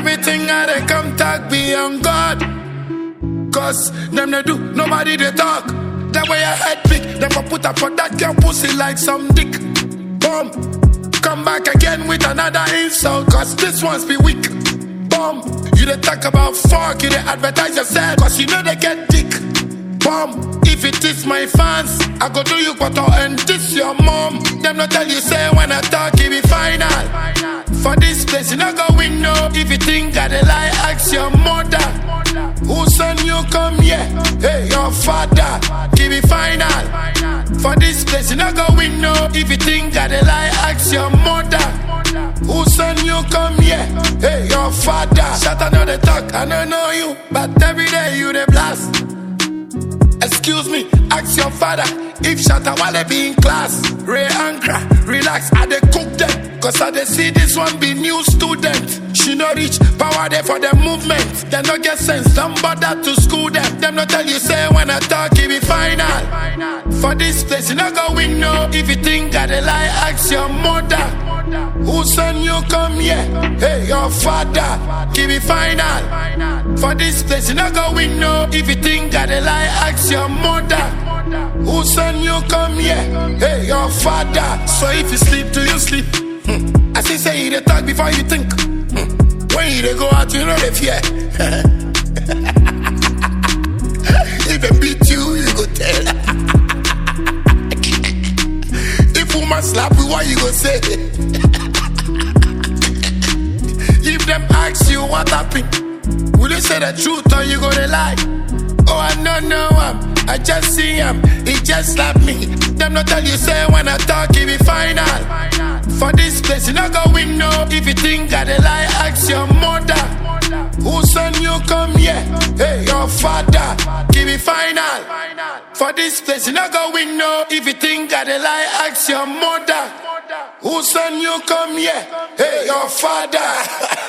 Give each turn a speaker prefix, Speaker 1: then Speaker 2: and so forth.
Speaker 1: Everything I they come talk be on God. Cause them they do, nobody they talk. That way I head big, never put up for that girl pussy like some dick. Boom. Come back again with another insult, cause this one's be weak. Boom. You they talk about fuck, you they advertise yourself, cause you know they get dick. Boom. If it is my fans, I go do you quarter and this your mom. Them not tell you say when I talk, it be final. For this place, you not go win no. If you think I dey lie, ask your mother. Who send you come here? Hey, your father. Give me final. For this place, you not go win no. If you think I dey lie, ask your mother. Who send you come here? Hey, your father. Shut up, know the talk. I don't know you, but every day you the blast. Excuse me, ask your father if Shatta Wale be in class. Ray Ankra, relax, I dey cook them. Cause I dey see this one be new student. She no reach power there for the movement. They no get sense, don't bother to school them. Them no tell you say when I talk, it be final. For this place, you not go win no. If you think I dey lie, ask your mother. Who send you come here? Hey, your father. Give me final. For this place, you not go win no. If you think I dey lie, ask your mother. Who send you come here? Hey, your father. So if you sleep, do you sleep? Hmm. I see say you dey talk before you think. Hmm. When you dey go out, you know they fear. if they beat you, you go tell. if woman slap you, what you go say? if them ask you what happened, will you say the truth or you gonna lie? Oh, I don't know him. I just see him. He just slap me. Them not tell you say when I talk, it be final. For this place, you not go win no. If you think I dey lie, ask your mother. Who send you come here? Hey, your father. Give me final. For this place, you not go win no. If you think I dey lie, ask your mother. Who send you come here? Hey, your father.